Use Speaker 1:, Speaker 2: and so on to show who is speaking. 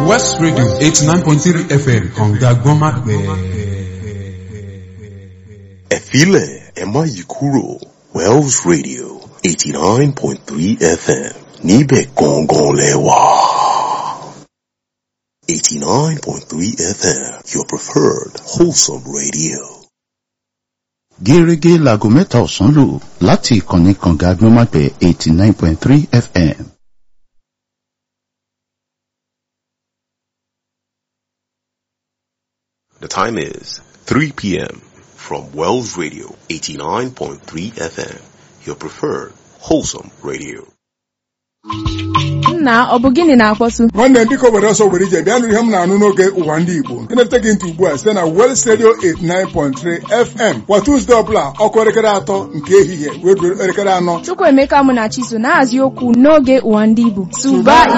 Speaker 1: West Radio eighty nine point three FM kànga gbọ́nmápẹ́.
Speaker 2: ẹ̀fílẹ̀ ẹ má yí kúrò Wells Radio eighty nine point three FM níbẹ̀ gangan lẹ wà. eighty nine point three FM your preferred wholesome radio.
Speaker 3: gẹ́gẹ́ láago mẹ́ta ọ̀sán lò láti ìkànnì kànga agbọ́nmápẹ̀ eighty nine point three fm.
Speaker 2: The time is 3 p.m. from Wells Radio 89.3 FM, your preferred wholesome radio.
Speaker 4: nna ọ bụ gịnị na-akpọtụ
Speaker 5: nwanne ndị ka obodo ọsọ were ije bịa nụrụ ihe m na-anụ n'oge ụwa ndị Igbo ịnata gị ntị ugbu a site na Wells Radio 89.3 FM kwa Tuzdee ọbụla ọkụ elekere atọ nke ehihie wee ruo elekere anọ
Speaker 4: Chukwuemeka Mụnachiso na-ahazi okwu n'oge ụwa ndị Igbo tụba